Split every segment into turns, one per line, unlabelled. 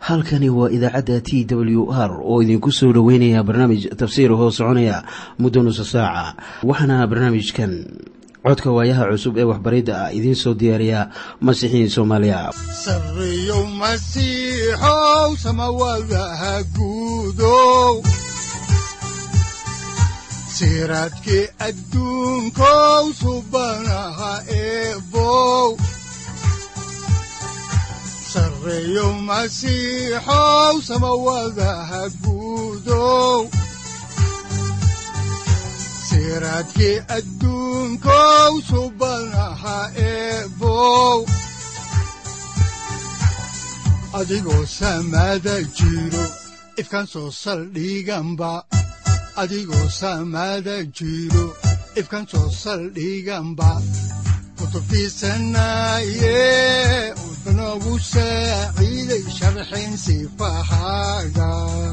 halkani waa idaacadda t w r oo idinku soo dhoweynaya barnaamij tafsiir hoo soconaya muddo nusa saaca waxaana barnaamijkan codka waayaha cusub ee waxbaridda ah idiin soo diyaariya masiixiin soomaaliya
sareyow masiixow samawadaha guudow siraadkii adduunkow subanaha eebow sareyow masiixow samawadaha guudow siraadkii adduunkow subanaha eebow adigoo samaada jiro ifkaan soo saldhiganba adigoo samaada jiro ifkaan soo saldhiganba kutubtiisanaye udanogu saaciiday sharxin sifahaaga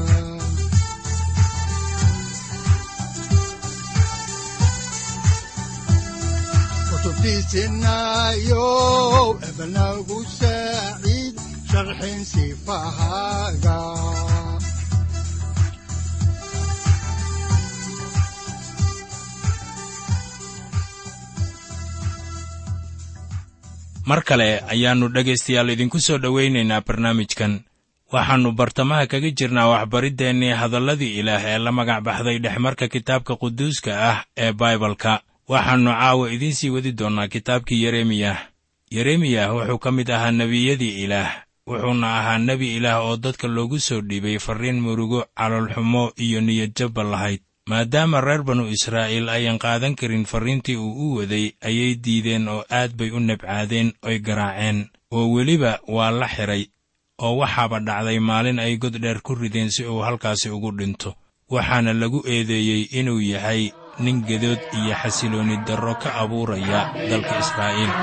kutubtiisinayo ebanagu saaciid sharxin sifahaaga
mar kale ayaannu dhegaystayaal idinku soo dhowaynaynaa barnaamijkan waxaannu bartamaha kaga jirnaa waxbariddeenii hadalladii ilaah ee la magac baxday dhexmarka kitaabka quduuska ah ee baibalka waxaannu caawa idiin sii wadi doonnaa kitaabkii yeremiyah yeremiyah wuxuu ka mid ahaa nebiyadii ilaah wuxuuna ahaa nebi ilaah oo dadka loogu soo dhiibay farriin murugo caloolxumo iyo niyadjabba lahayd maadaama reer banu israa'iil ayan qaadan karin farriintii uu u waday ayay diideen oo aad bay u nebcaadeen oy garaaceen oo weliba waa la xidhay oo waxaaba dhacday maalin ay god dheer ku rideen si uu halkaasi ugu dhinto waxaana lagu eedeeyey inuu yahay nin gedood iyo xasiloonni darro ka abuuraya dalka israa'iil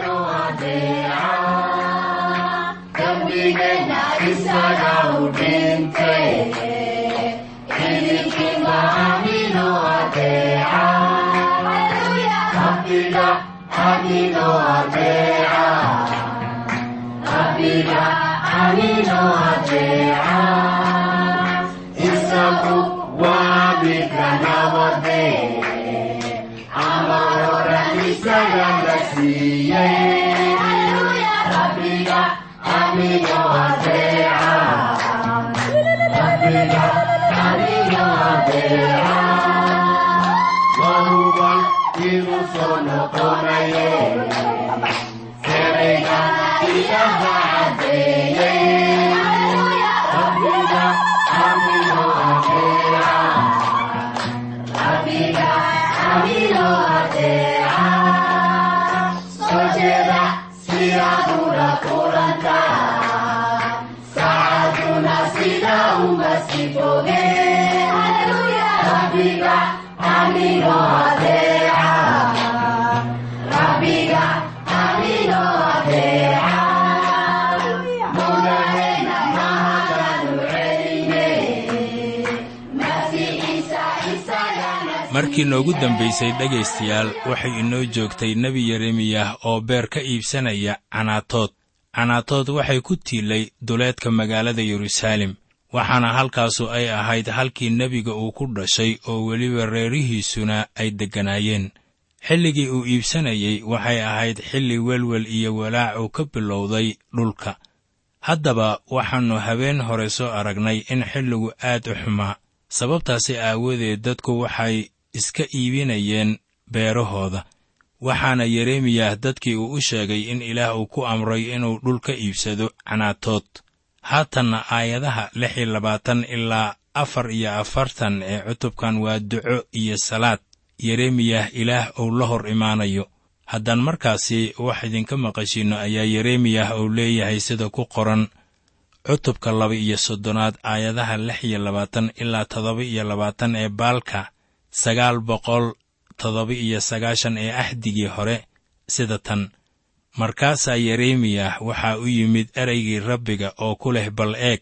markii noogu dambaysay dhegaystayaal waxay inoo joogtay nebi yeremiyah oo beer ka iibsanaya canaatood canaatood waxay ku tiilay duleedka magaalada yeruusaalem waxaana halkaasu ay ahayd halkii nebiga uu ku dhashay oo weliba reerihiisuna ay degganaayeen xilligii uu iibsanayey waxay ahayd xilli welwel iyo walaac uu ka bilowday dhulka haddaba waxaannu habeen hore soo aragnay in xilligu aad u xumaa sababtaasi aawadeed dadku waxay iska iibinayeen beerahooda waxaana yeremiyah dadkii uu u sheegay in ilaah uu ku amray inuu dhul ka iibsado canaatood haatanna aayadaha lix iyo labaatan ilaa afar iyo afartan ee cutubkan waa duco iyo salaad yeremiyah ilaah uu la hor imaanayo haddaan markaasi wax idinka maqashiinno ayaa yeremiyah uu leeyahay sida ku qoran cutubka laba iyo soddonaad aayadaha lix iyo labaatan ilaa toddoba iyo labaatan ee baalka sagaal boqol toddoba iyo sagaashan ee axdigii hore sida tan markaasaa yeremiyah waxaa u yimid ereygii rabbiga oo ku leh bal eeg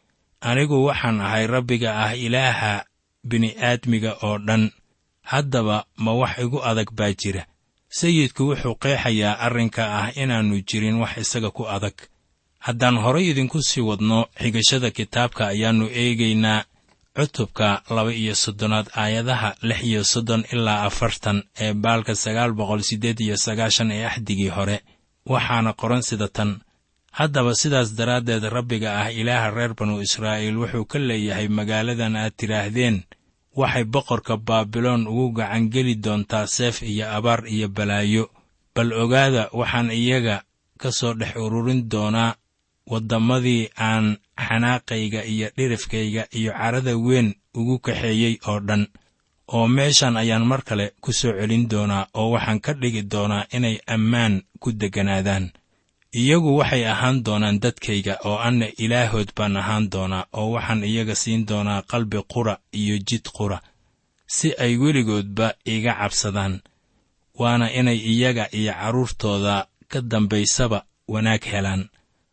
anigu waxaan ahay rabbiga ah ilaaha bini'aadmiga oo dhan haddaba ma wax igu adag baa jira sayidku wuxuu qeexayaa arrinka ah inaannu jirin wax isaga ku adag haddaan horay idinku sii wadno xigashada kitaabka ayaannu eegaynaa cutubka laba iyo soddonaad aayadaha lix iyo soddon ilaa afartan ee baalka sagaal boqol siddeed iyo sagaashan ee axdigii hore waxaana qoran sida tan haddaba sidaas daraaddeed rabbiga ah ilaaha reer banu israa'iil wuxuu ka leeyahay magaaladan aad tidhaahdeen waxay boqorka baabiloon ugu gacangeli doontaa seef iyo abaar iyo balaayo bal ogaada waxaan iyaga ka soo dhex ururin doonaa waddamadii aan xanaaqayga iyo dhirifkayga iyo carada weyn ugu kaxeeyey oo dhan oo meeshan ayaan mar kale ku soo celin doonaa oo waxaan ka dhigi doonaa inay ammaan ku degganaadaan iyagu waxay ahaan doonaan dadkayga oo anna ilaahood baan ahaan doonaa oo waxaan iyaga siin doonaa qalbi qura iyo jid qura si ay weligoodba iga cabsadaan waana inay iyaga iyo carruurtooda ka dambaysaba wanaag helaan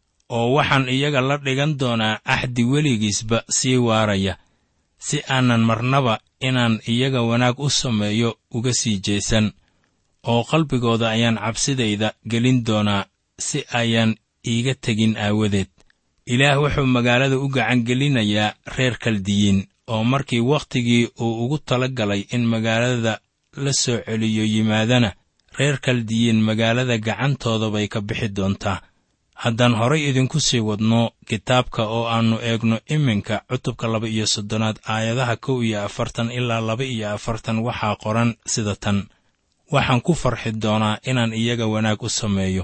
oo waxaan iyaga la dhigan doonaa axdi weligiisba sii waaraya si aanan marnaba inaan iyaga wanaag u sameeyo uga sii jeesan oo qalbigooda ayaan cabsidayda gelin doonaa si ayaan iiga tegin aawadeed ilaah wuxuu magaalada u gacangelinayaa reer kaldiyiin oo markii wakhtigii uu ugu tala galay in magaalada la soo celiyo yimaadana reer kaldiyiin magaalada gacantooda bay ka bixi doontaa haddaan horay idinku sii wadno kitaabka oo aannu eegno iminka cutubka laba iyo soddonaad aayadaha kow iyo afartan ilaa laba iyo afartan waxaa qoran sida tan waxaan ku farxi doonaa inaan iyaga wanaag u sameeyo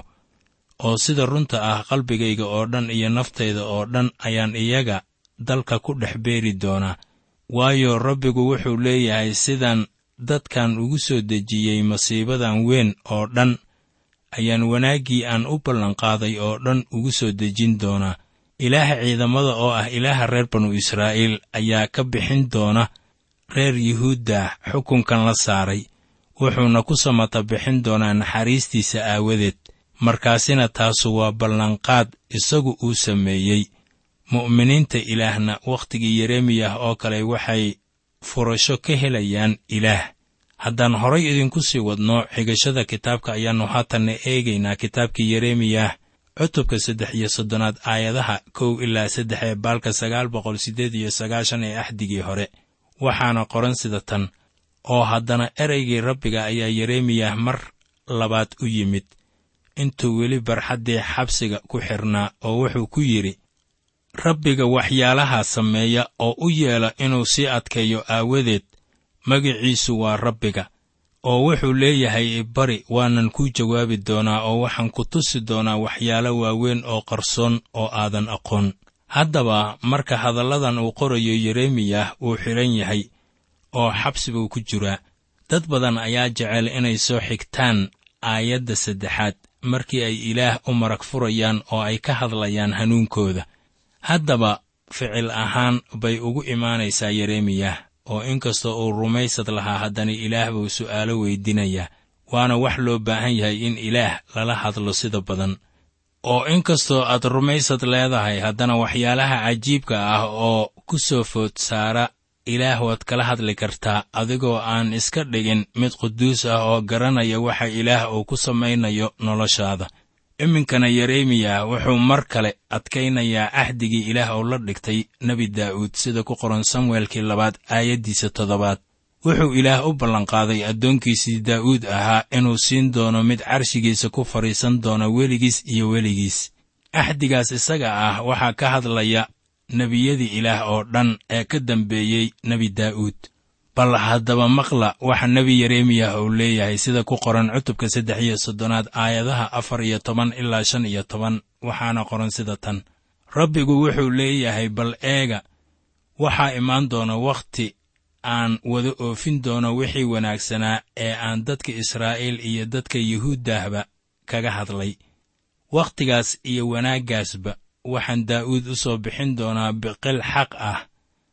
oo sida runta ah qalbigayga oo dhan iyo naftayda oo dhan ayaan iyaga dalka ku dhex beeri doonaa waayo rabbigu wuxuu leeyahay sidaan dadkan ugu soo dejiyey masiibadan weyn oo dhan ayaan wanaaggii aan u ballanqaaday oo dhan ugu soo dejin doonaa ilaaha ciidamada oo ah ilaaha reer banu israa'iil ayaa ka bixin doona reer yuhuudda xukunkan la saaray wuxuuna ku samata bixin doonaa naxariistiisa aawadeed markaasina taasu waa ballanqaad isagu uu sameeyey mu'miniinta ilaahna wakhtigii yeremiyah oo kale waxay furasho ka helayaan ilaah haddaan horay idinku sii wadno xigashada kitaabka ayaannu haatanna eegaynaa kitaabkii yeremiyah cutubka saddex iyo soddonaad aayadaha kow ilaa saddex ee baalka sagaal boqol siddeed iyo sagaashan ee axdigii hore waxaana qoran sida tan oo haddana ereygii rabbiga ayaa yeremiyah mar labaad u yimid intuu weli barxaddii xabsiga ku xidhnaa oo wuxuu ku yidhi rabbiga waxyaalahaa sameeya oo u yeela inuu sii adkeeyo aawadeed magiciisu waa rabbiga oo wuxuu leeyahay bari waanan kuu jawaabi doonaa oo waxaan ku tusi doonaa waxyaalo waaweyn oo qarsoon oo aadan aqoon haddaba marka hadalladan uu qorayo yeremiyah wuu xidhan yahay oo xabsi buu ku jiraa dad badan ayaa jecel inay soo xigtaan aayadda saddexaad markii ay ilaah u marag furayaan oo ay ka hadlayaan hanuunkooda haddaba ficil ahaan bay ugu imaanaysaa yeremiyah oo inkastoo uu rumaysad lahaa haddana ilaah buu su'aalo weydinayaa waana wax loo baahan yahay in ilaah lala hadlo sida badan oo inkastoo aad rumaysad leedahay haddana waxyaalaha cajiibka ah oo ku soo food saara ilaah waad kala hadli kartaa adigoo aan iska dhigin mid quduus ah oo garanaya waxa ilaah uu ku samaynayo noloshaada iminkana yeremiyah wuxuu mar kale adkaynayaa axdigii ilaah oo la dhigtay nebi daa'uud sida ku qoran samuelkii labaad aayaddiisa toddobaad wuxuu ilaah u ballanqaaday addoonkiisii daa'uud ahaa inuu siin doono mid carshigiisa ku fadhiisan doona weligiis iyo weligiis axdigaas isaga ah waxaa ka hadlaya nebiyadii ilaah oo dhan ee ka dambeeyey nebi daa'uud bal haddaba maqla waxa nebi yeremiyah uu leeyahay sida ku qoran cutubka saddex iyo soddonaad aayadaha afar iyo toban ilaa shan iyo toban waxaana qoran sida tan rabbigu wuxuu leeyahay bal eega waxaa imaan doona wakhti aan wada oofin doono wixii wanaagsanaa ee aan dadka israa'iil iyo dadka yuhuuddahba kaga hadlay wakhtigaas iyo wanaaggaasba waxaan daa'uud u soo bixin doonaa biqil xaq ah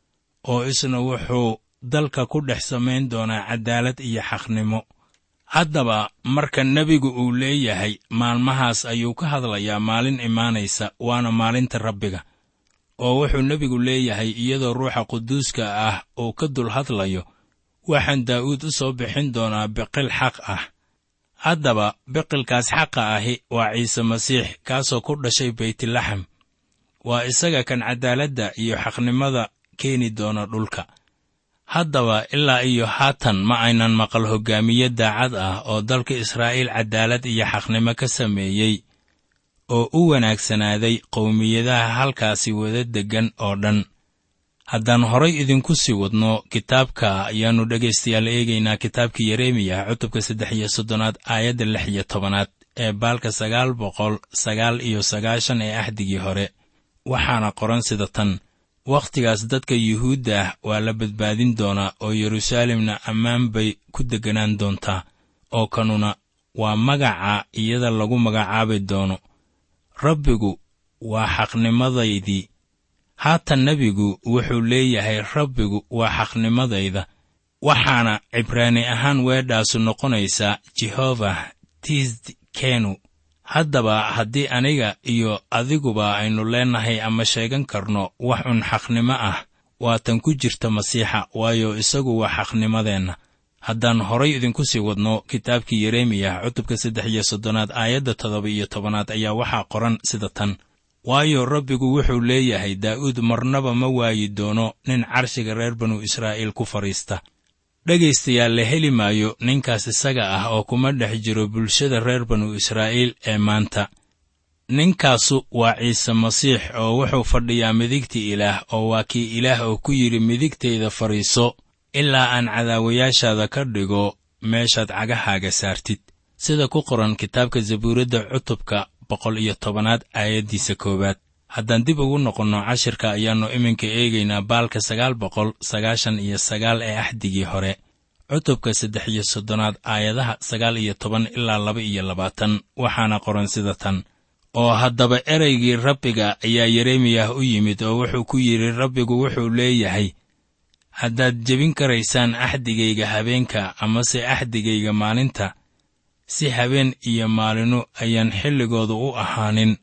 oo isna wuxuu dalka ku dhex samayn doonaa caddaalad iyo xaqnimo haddaba marka nebigu uu leeyahay maalmahaas ayuu ka hadlayaa maalin imaanaysa waana maalinta rabbiga oo wuxuu nebigu leeyahay iyadoo ruuxa quduuska ah uu ka dul hadlayo waxaan daa'uud u soo bixin doonaa biqil xaq ah haddaba biqilkaas xaqa ahi waa ciise masiix kaasoo ku dhashay beytlaxam waa isaga kan caddaaladda iyo xaqnimada keeni doona dhulka haddaba ilaa iyo haatan ma aynan maqal hoggaamiye daacad ah oo dalka israa'iil caddaalad iyo xaqnimo ka sameeyey oo u wanaagsanaaday qowmiyadaha halkaasi wada deggan oo dhan haddaan horay idinku sii wadno kitaabka ayaannu dhegaystayaal eegaynaa kitaabkii yeremiya cutubka saddex iyo soddonaad aayadda lix iyo tobanaad ee baalka sagaal boqol sagaal iyo sagaashan ee ahdigii hore waxaana qoran sida tan wakhtigaas dadka yuhuudda ah waa la badbaadin doonaa oo yeruusaalemna ammaan bay ku degganaan doontaa oo kanuna waa magaca iyada lagu magacaabi doono rabbigu waa xaqnimadaydii haatan nebigu wuxuu leeyahay rabbigu waa xaqnimadayda waxaana cibraani ahaan weedhaasu noqonaysaa jehova tisd kenu haddaba haddii aniga iyo adiguba aynu leennahay ama sheegan karno wax un xaqnimo ah waatan ku jirta masiixa waayo isagu waa xaqnimadeenna haddaan horay idinku sii wadno kitaabkii yeremiya cutubka saddex iyo soddonaad aayadda toddoba iyo tobanaad ayaa waxaa qoran sida tan waayo rabbigu wuxuu leeyahay daa'uud marnaba ma waayi doono nin carshiga reer banu israa'iil ku fadhiista dhegaystayaal la heli maayo ninkaas isaga ah oo kuma dhex jiro bulshada reer banu israa'iil ee maanta ninkaasu waa ciise masiix oo wuxuu fadhiyaa midigta ilaah oo waa kii ilaah oo ku yidhi midigtayda fadhiiso ilaa aan cadaawayaashaada ka dhigo meeshaad cagahaaga saartid sida ku qoran kitaabka zabuuradda cutubka boqol iyo tobanaad aayaddiisa koowaad haddaan dib ugu noqonno cashirka ayaannu iminka eegaynaa baalka sagaal boqol sagaashan iyo sagaal ee axdigii hore cutubka saddex iyo soddonaad aayadaha sagaal iyo toban ilaa laba iyo labaatan waxaana qoran sida tan oo haddaba ereygii rabbiga ayaa yeremiyah u yimid oo wuxuu ku yidhi rabbigu wuxuu leeyahay haddaad jebin karaysaan axdigayga habeenka amase axdigayga maalinta si habeen iyo maalinu ayaan xilligooda u ahaanin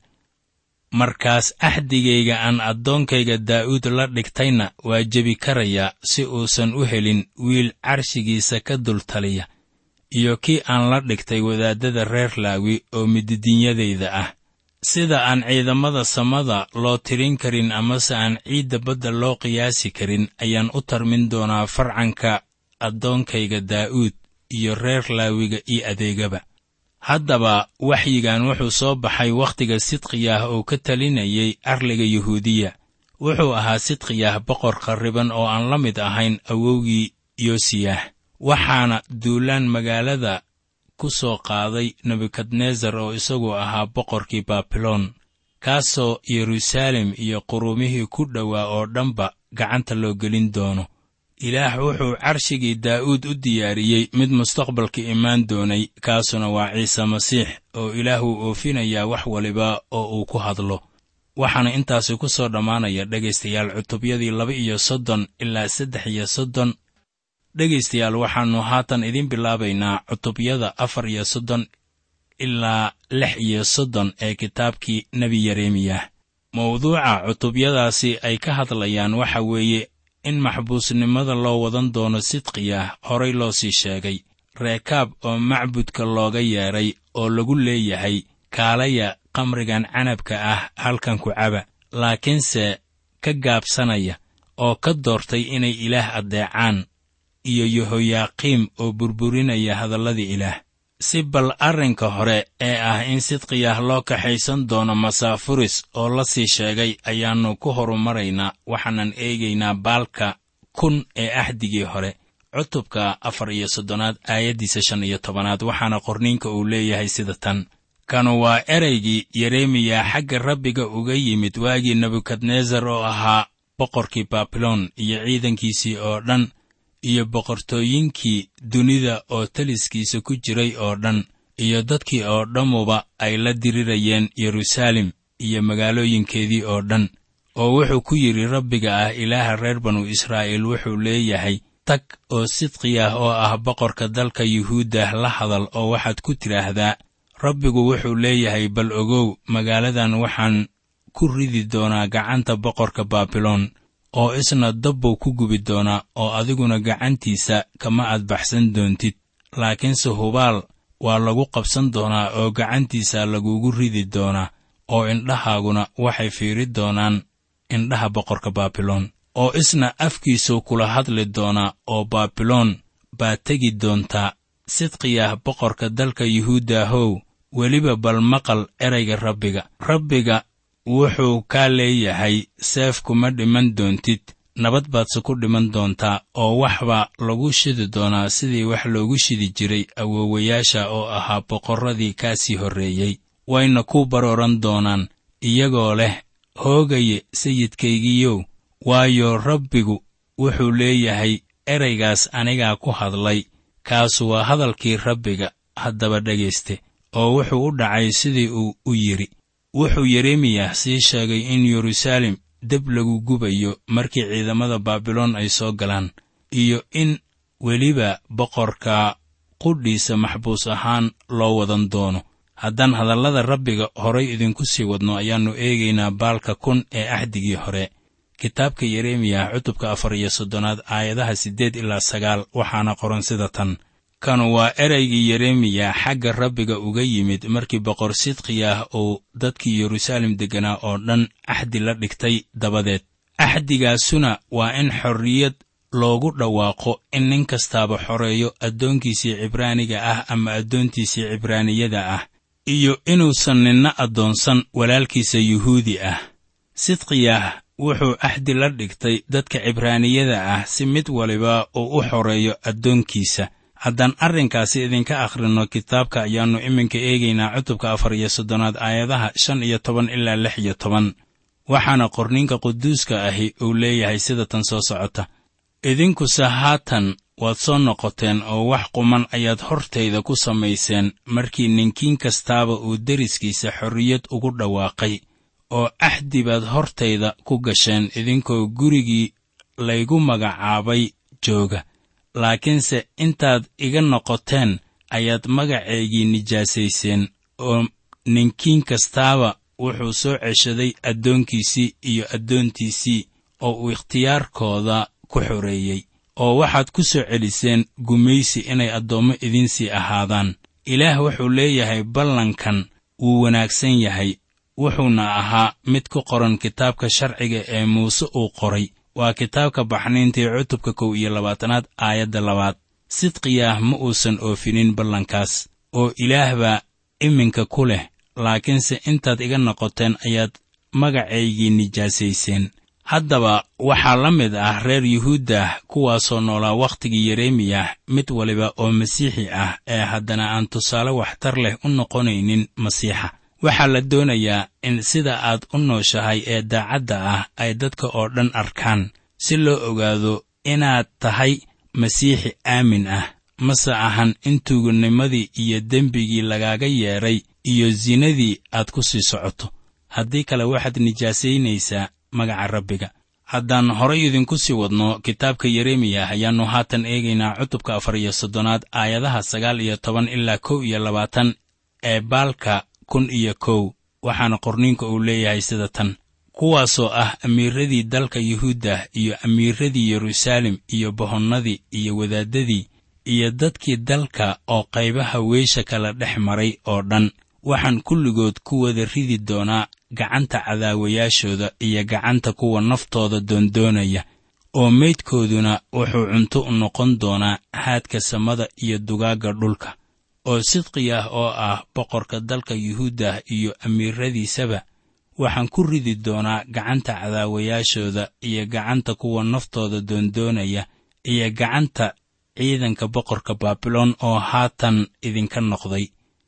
markaas axdigayga aan addoonkayga daa'uud la dhigtayna waa jebi karayaa si uusan u helin wiil carshigiisa ka dultaliya iyo kii aan la dhigtay wadaaddada reer laawi oo mididinyadayda ah sida aan ciidamada samada loo tirin karin amase aan ciidda badda loo qiyaasi karin ayaan u tarmin doonaa farcanka addoonkayga daa'uud iyo reer laawiga io adeegaba haddaba waxyigan wuxuu soo baxay wakhtiga sidqiyah oo ka talinayay arliga yuhuudiya wuxuu ahaa sidqiyah boqor kharriban oo aan la mid ahayn awowgii yosiyah waxaana duulaan magaalada ku soo qaaday nebukadnesar oo isagu ahaa boqorkii baabiloon kaasoo yeruusaalem iyo qurumihii ku dhowaa oo dhanba gacanta loo gelin doono ilaah wuxuu carshigii daa'uud u diyaariyey mid mustaqbalka imaan doonay kaasuna waa ciise masiix oo ilaah wuu oofinayaa wax waliba oo uu ku hadlo waxaana intaasi ku soo dhammaanaya dhegaystayaal cutubyadii laba iyo soddon ilaa saddex iyo soddon dhegaystayaal waxaannu haatan idiin bilaabaynaa cutubyada afar iyo soddon ilaa lix iyo soddon ee kitaabkii nebi yeremiyah mawduuca cutubyadaasi ay ka hadlayaan waxa weeye in maxbuusnimada loo wadan doono sidqiyah horay loo sii sheegay reekaab oo macbudka looga yeedhay oo lagu leeyahay kaalaya qamrigan canabka ah halkan ku caba laakiinse ka gaabsanaya oo ka doortay inay ilaah addeecaan iyo yehoyaaqiim oo burburinaya hadalladii ilaah si bal arrinka hore ee ah in sidqiyah loo kaxaysan doono masaafuris oo la sii sheegay ayaannu ku horumaraynaa waxaanan eegaynaa baalka kun ee axdigii hore cutubka afar iyo soddonaad aayaddiisa shan iyo tobanaad waxaana qorniinka uu leeyahay sida tan kanu waa ereygii yeremiya xagga rabbiga uga yimid waagii nebukadnesar oo ahaa boqorkii baabiloon iyo ciidankiisii oo dhan iyo boqortooyinkii dunida oo taliskiisa ku jiray oo dhan iyo dadkii oo dhammuba ay la dirirayeen yeruusaalem iyo magaalooyinkeedii oo dhan oo wuxuu ku yidhi rabbiga ah ilaaha reer banu israa'iil wuxuu leeyahay tag oo sidqiyah oo ah boqorka dalka yuhuuddah la hadal oo waxaad ku tidhaahdaa rabbigu wuxuu leeyahay bal ogow magaaladan waxaan ku ridi doonaa gacanta boqorka baabiloon oo isna dabbuu ku gubi doonaa oo adiguna gacantiisa kama adbaxsan doontid laakiinse hubaal waa lagu qabsan doonaa oo gacantiisa lagugu ridi doonaa oo indhahaaguna waxay fiiri doonaan indhaha boqorka baabiloon oo isna afkiisuu kula hadli doonaa oo baabiloon baa tegi doontaa sidqiyah boqorka dalka yuhuudahow weliba bal maqal erayga rabbiga rabbiga wuxuu kaa leeyahay seef kuma dhiman doontid nabad baadse ku dhiman doontaa oo wax baa lagu shidi doonaa sidii wax loogu shidi jiray awoowayaasha oo ahaa boqorradii kaa sii horreeyey wayna ku barooran doonaan iyagoo leh hoogaye sayidkaygiiyow waayo rabbigu wuxuu leeyahay eraygaas anigaa ku hadlay kaasu waa hadalkii rabbiga haddaba dhegayste oo wuxuu u dhacay sidii uu u yidhi wuxuu yeremiyah sii sheegay in yeruusaalem deb lagu gubayo markii ciidamada baabiloon ay soo galaan iyo in weliba boqorka qudhiisa maxbuus ahaan loo wadan doono haddaan hadallada rabbiga horay idinku sii wadno ayaannu eegaynaa baalka kun ee axdigii hore kitaabka yeremiyah cutubka afar iyo soddonaad aayadaha siddeed ilaa sagaal waxaana qoran sida tan kanu waa eraygii yeremiya xagga rabbiga uga yimid markii boqor sidqiyah uu dadkii yeruusaalem degganaa oo dhan axdi la dhigtay dabadeed axdigaasuna waa in xorriyad loogu dhawaaqo in nin kastaaba xoreeyo addoonkiisii cibraaniga ah ama addoontiisii cibraaniyada ah iyo inuusan ninna addoonsan walaalkiisa yuhuudi ah sidqiyah wuxuu axdi la dhigtay dadka cibraaniyada ah si mid waliba uu u xoreeyo addoonkiisa haddaan arrinkaasi idinka akhrinno kitaabka ayaannu iminka eegaynaa cutubka afar iyo soddonaad aayadaha shan iyo toban ilaa lix iyo toban waxaana qorninka quduuska ahi uu leeyahay sida tan soo socota idinkuse haatan waad soo noqoteen oo wax quman ayaad hortayda ku samayseen markii ninkiin kastaaba uu deriskiisa xorriyad ugu dhawaaqay oo axdi baad hortayda ku gasheen idinkoo gurigii laygu magacaabay jooga laakiinse intaad iga noqoteen ayaad magaceygii nijaasayseen oo ninkiin kastaaba wuxuu soo ceshaday addoonkiisii iyo addoontiisii oo uu ikhtiyaarkooda ku xoreeyey oo waxaad ku soo celiseen gumaysi inay addoommo idinsii ahaadaan ilaah wuxuu leeyahay ballankan wuu wanaagsan yahay wuxuuna ahaa mid ku qoran kitaabka sharciga ee muuse uu qoray waa kitaabka baxniintii cutubka kow iyo labaatanaad aayadda labaad sidqiyaah ma uusan oofinin ballankaas oo ilaah baa iminka ku leh laakiinse intaad iga noqoteen ayaad magacaygii nijaasayseen haddaba waxaa la mid ah reer yuhuuddah kuwaasoo noolaa wakhtigii yeremiyah mid waliba oo masiixi ah ee haddana aan tusaale waxtar leh u noqonaynin masiixa waxaa la doonayaa in sida aad u nooshahay ee daacadda ah ay dadka oo dhan arkaan si loo ogaado inaad tahay masiixi aamin ah mase ahan in tuuganimadii iyo dembigii lagaaga yeedhay iyo sinadii aad ku sii socoto haddii kale waxaad nijaasaynaysaa magaca rabbiga haddaan horay idinku sii wadno kitaabka yeremiyah ayaannu haatan eegaynaa cutubka afar iyo soddonaad aayadaha sagaal iyo toban ilaa kow iyo labaatan ee baalka kun iyo kow waxaana qorniinka uu leeyahay sida tan kuwaasoo ah amiiradii dalka yuhuudda iyo amiiradii yeruusaalem iyo bohonnadii iyo wadaaddadii iyo dadkii dalka oo qaybaha weysha kala dhex maray oo dhan waxaan kulligood ku wada ridi doonaa gacanta cadaawayaashooda iyo gacanta kuwa naftooda doondoonaya oo meydkooduna wuxuu cunto u noqon doonaa haadka samada iyo dugaagga dhulka oo sidqiyah oo ah boqorka dalka yuhuuddah iyo amiiradiisaba waxaan ku ridi doonaa gacanta cadaawayaashooda iyo gacanta kuwa naftooda doondoonaya iyo gacanta ciidanka boqorka baabiloon oo haatan idinka noqday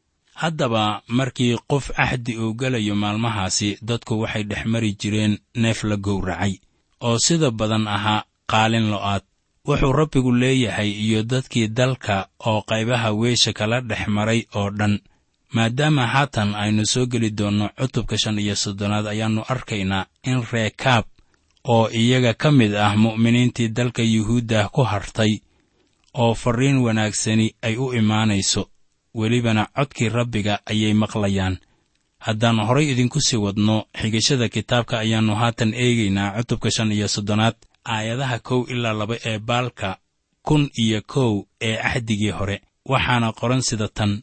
haddaba markii qof axdi uu gelayo maalmahaasi dadku waxay dhex mari jireen neef la gowracay oo sida badan ahaa qaalin lo'aad wuxuu rabbigu leeyahay iyo dadkii dalka oo qaybaha weysha kala dhex maray oo dhan maadaama haatan aynu soo geli doonno cutubka shan iyo soddonaad ayaannu arkaynaa in reekaab oo iyaga ka mid ah mu'miniintii dalka yuhuuddah ku hartay oo farriin wanaagsani ay u imaanayso welibana codkii rabbiga ayay maqlayaan haddaan horay idinku sii wadno xigashada kitaabka ayaannu haatan eegaynaa cutubka shan iyo soddonaad aayadaha kow ilaa laba ee baalka kun iyo kow ee axdigii hore waxaana qoran sida tan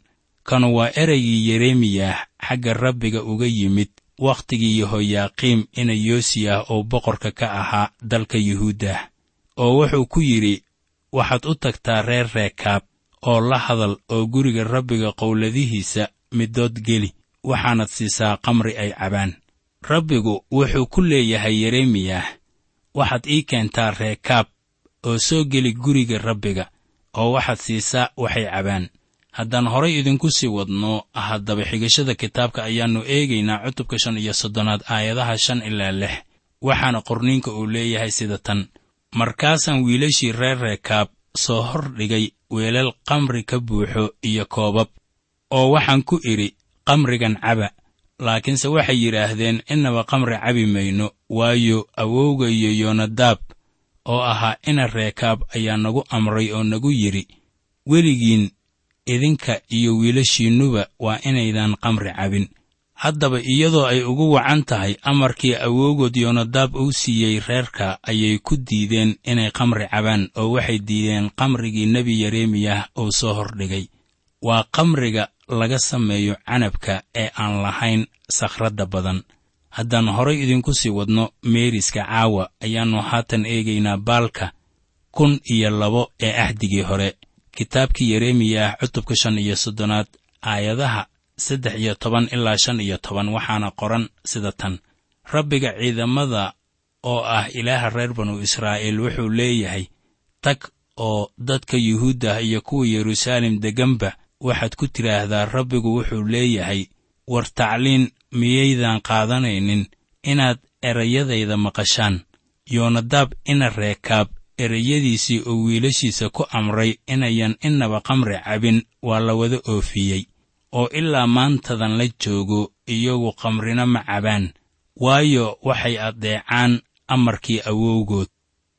kanu waa ereygii yeremiyah xagga rabbiga uga yimid wakhtigii yehoyaaqiim ina yoosiyah oo boqorka ka ahaa dalka yuhuuddah oo wuxuu ku yidhi waxaad u tagtaa reer reekaab oo la hadal oo guriga rabbiga qowladihiisa midood geli waxaanad siisaa qamri ay cabaan rabbigu wuxuu ku leeyahay yeremiyah waxaad ii keentaa reekaab oo soo geli guriga rabbiga oo waxaad siisaa waxay cabaan haddaan horay idinku sii wadno haddaba xigashada kitaabka ayaannu eegaynaa cutubka shan iyo soddonaad aayadaha shan ilaa lix waxaana qorniinka uu leeyahay sida tan markaasaan wiilashii reer reekaab soo hor dhigay weelal qamri ka buuxo iyo koobab oo waxaan ku idhi qamrigan caba laakiinse waxay yidhaahdeen innaba qamri cabi mayno waayo awowga iyo yonadaab oo ahaa ina reekaab ayaa nagu amray oo nagu yidhi weligiin idinka iyo wiilashiinnuba waa inaydan qamri cabin haddaba iyadoo ay ugu wacan tahay amarkii awowgood yonadaab uu siiyey reerka ayay ku diideen inay qamri cabaan oo waxay diideen qamrigii nebi yeremiyah uu soo hordhigay waa qamriga laga sameeyo canabka ee aan lahayn sakhradda badan haddaan horay idinku sii wadno meeriska caawa ayaannu haatan eegaynaa baalka kun iyo labo ee ahdigii hore kitaabkii yeremiyah cutubka shan iyo soddonaad aayadaha saddex iyo toban ilaa shan iyo toban waxaana qoran sida tan rabbiga ciidamada oo ah ilaaha reer banu israa'iil wuxuu leeyahay tag oo dadka yuhuuddah iyo kuwa yeruusaalem degganba waxaad ku tidhaahdaa rabbigu wuxuu leeyahay war tacliin miyaydan qaadanaynin inaad erayadayda maqashaan yoonadaab ina reekaab erayadiisii oo wiilashiisa ku amray inayan innaba qamri cabin waa la wada oofiyey oo ilaa maantadan la joogo iyagu qamrina ma cabaan waayo waxay addeecaan amarkii awowgood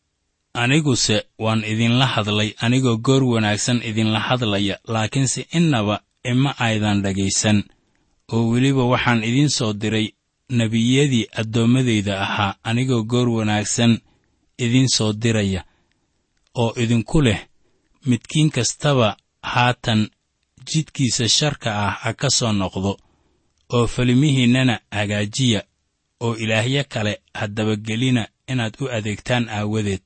aniguse waan idinla hadlay anigoo goor wanaagsan idinla hadlaya laakiinse innaba ima aydan dhegaysan oo weliba waxaan idiin soo diray nebiyadii addoommadayda ahaa anigoo goor wanaagsan idiin soo diraya oo idinku leh midkiin kastaba haatan jidkiisa sharka ah ha ka soo noqdo oo falimihiinnana hagaajiya oo ilaahyo kale ha dabagelina inaad u adeegtaan aawadeed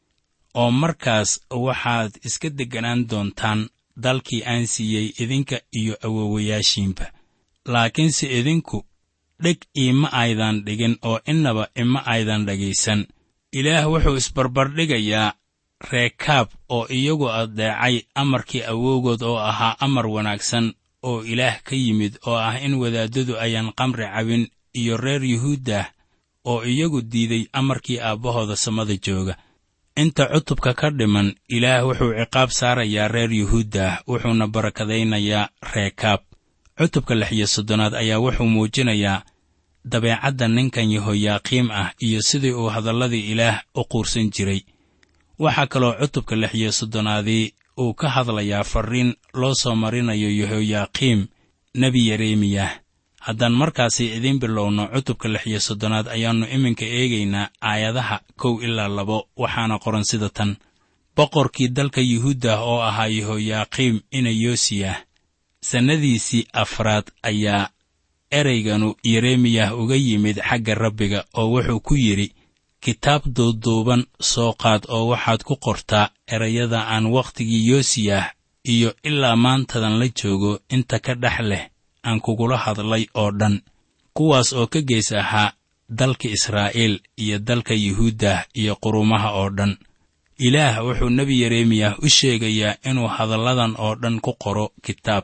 oo markaas waxaad iska degganaan doontaan dalkii aan siiyey idinka iyo awowayaashiinba laakiinse idinku dheg iima aydan dhigin oo innaba ima aydan dhegaysan ilaah wuxuu isbarbardhigayaa reekaab oo iyagu addeecay amarkii awowgood oo ahaa amar wanaagsan oo ilaah ka yimid oo ah in wadaaddadu ayaan qamri cabin iyo reer yuhuuddah oo iyagu diiday amarkii aabbahooda samada jooga inta cutubka ka dhiman ilaah wuxuu ciqaab saarayaa reer yuhuuddah wuxuuna barakadaynayaa reekaab cutubka lix iyo soddonaad ayaa wuxuu muujinayaa dabeecadda ninkan yehoyaaqiim ah iyo sidii uu hadalladii ilaah u quursan jiray waxaa kaloo cutubka lix iyo soddonaadii uu ka hadlayaa farriin loo soo marinayo yehoyaaqiim nebi yeremiyah haddaan markaasi idiin bilowno cutubka lix iyo soddonaad ayaannu iminka eegaynaa aayadaha kow ilaa labo waxaana qoran sida tan boqorkii dalka yuhuuddah oo ahaa yehoyaaqiim ina yoosiyah sannadiisii afraad ayaa ereyganu yeremiyah uga yimid xagga rabbiga oo wuxuu ku yidhi kitaab duuduuban soo qaad oo waxaad ku qortaa erayada aan wakhtigii yoosiyah iyo ilaa maantadan la joogo inta ka dhex leh aan kugula hadlay oo dhan kuwaas oo ka gees ahaa dalka israa'iil iyo dalka yuhuuddah iyo qurumaha oo dhan ilaah wuxuu nebi yeremiyah u sheegayaa inuu hadalladan oo dhan ku qoro kitaab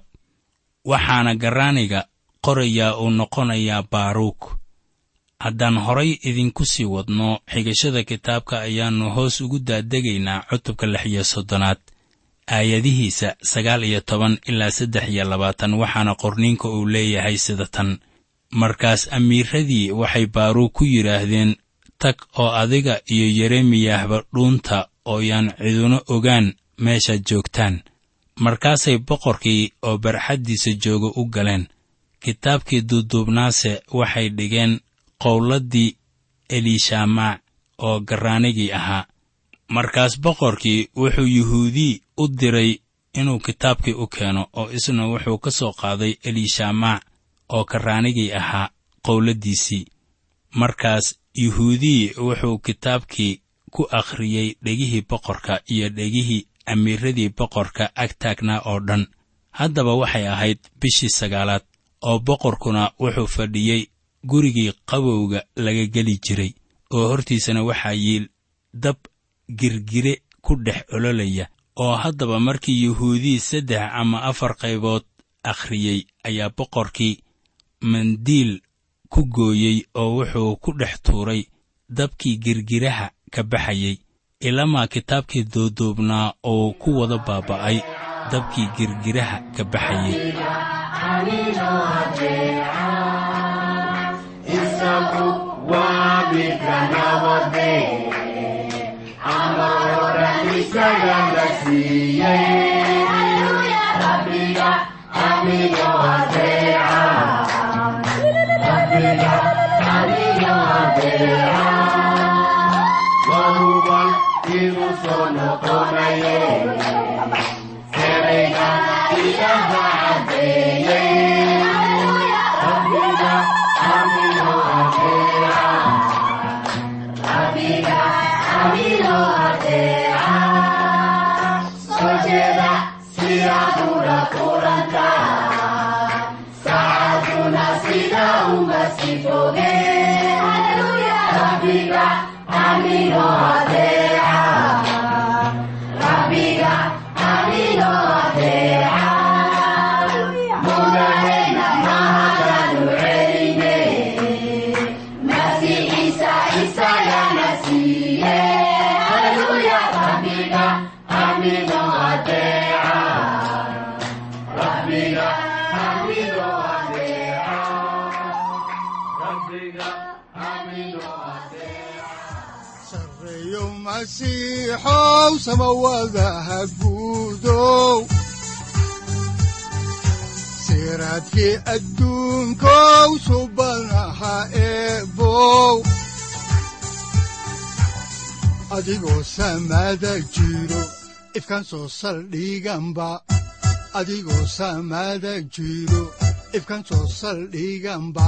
waxaana garraaniga qorayaa uu noqonayaa baaruuk haddaan horay idinku sii wadno xigashada kitaabka ayaannu hoos ugu daadegaynaa cutubka lix iyo soddonaad aayadihiisa sagaal iyo toban ilaa saddex iyo labaatan waxaana qorniinka uu leeyahay sida tan markaas amiiradii waxay baaruuk ku yidhaahdeen tag oo adiga iyo yeremiyahba dhuunta oo yaan ciduna ogaan meeshaad joogtaan markaasay boqorkii oo barxaddiisa jooga u galeen kitaabkii duuduubnaase waxay dhigeen qowladdii eliishamaac oo garraanigii ahaa markaas boqorkii wuxuu yuhuudii u diray inuu kitaabkii u keeno oo isna wuxuu ka soo qaaday eliishaamaa oo karraanigii ahaa qowladdiisii markaas yuhuudii wuxuu kitaabkii ku akhriyey dhegihii boqorka iyo dhegihii amiiradii boqorka ag taagnaa oo dhan haddaba waxay ahayd bishii sagaalaad oo boqorkuna wuxuu fadhiyey gurigii qabowga laga geli jiray oo hortiisana waxaa yiil dab girgire ku dhex ololaya oo haddaba markii yuhuudii saddex ama afar qaybood akhriyey ayaa boqorkii mandiil ku gooyey oo wuxuu ku dhex tuuray dabkii girgiraha ka baxayey ilamaa kitaabkii duuduubnaa oo ku wada baaba'ay dabkii girgiraha ka baxayey
sareeyo masiixow samawadaha guudow siraadkii adduunkow subanaha eebow adigoo samada jiro ifkan soo saldhiganba adigoo samada jiro ifkan soo saldhiganba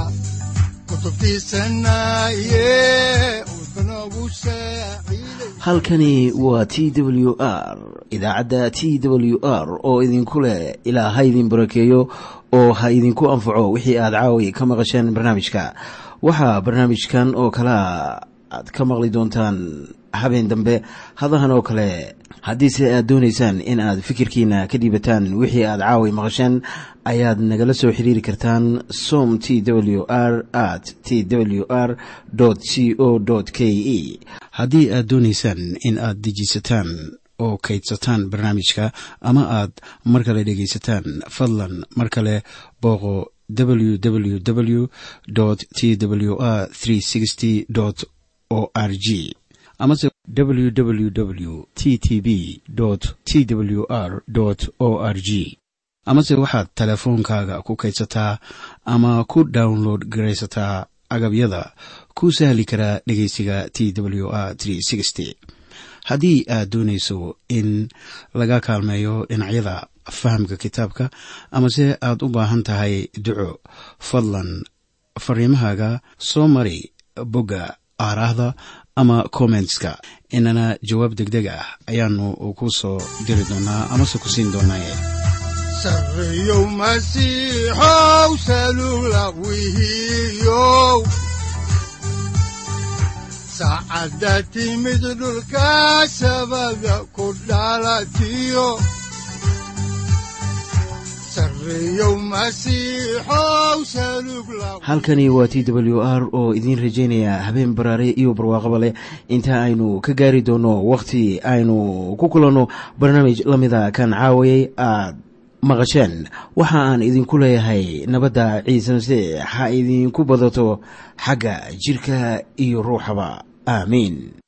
halkani waa t w r idaacadda t w r oo idinku leh ilaa ha idin barakeeyo oo ha idinku anfaco wixii aad caawi ka maqasheen barnaamijka waxaa barnaamijkan oo kalea aad ka maqli doontaan habeen dambe hadahan oo kale haddiise aad doonaysaan in aad fikirkiina ka dhiibataan wixii aad caawi maqasheen ayaad nagala soo xiriiri kartaan som t w r at t w r c o k e haddii aad doonaysaan in aad dejiisataan oo kaydsataan barnaamijka ama aad mar kale dhegaysataan fadlan mar kale booqo www t w r o r g amase www t t b t w r o r g amase waxaad teleefoonkaaga ku kaydsataa ama ku download garaysataa agabyada ku sahli karaa dhegeysiga t w r haddii aad doonayso in laga kaalmeeyo dhinacyada fahamka kitaabka amase aad u baahan tahay duco fadlan fariimahaaga soo mari bogga aaraahda ama kommentska inana jawaab deg deg ah ayaanu ku soo diri doonaa amase ku siin doonaaye
sareeyow masiixow salula wihiyow saacadda timid dhulka sabada ku dhalatiyo
halkani waa t w r oo idiin rajaynaya habeen baraare iyo barwaaqaba leh inta aynu ka gaari doono wakhti aynu ku kulanno barnaamij la mida kan caawayay aad maqasheen waxa aan idinku leeyahay nabadda ciise masiix ha idinku badato xagga jidhka iyo ruuxaba aamiin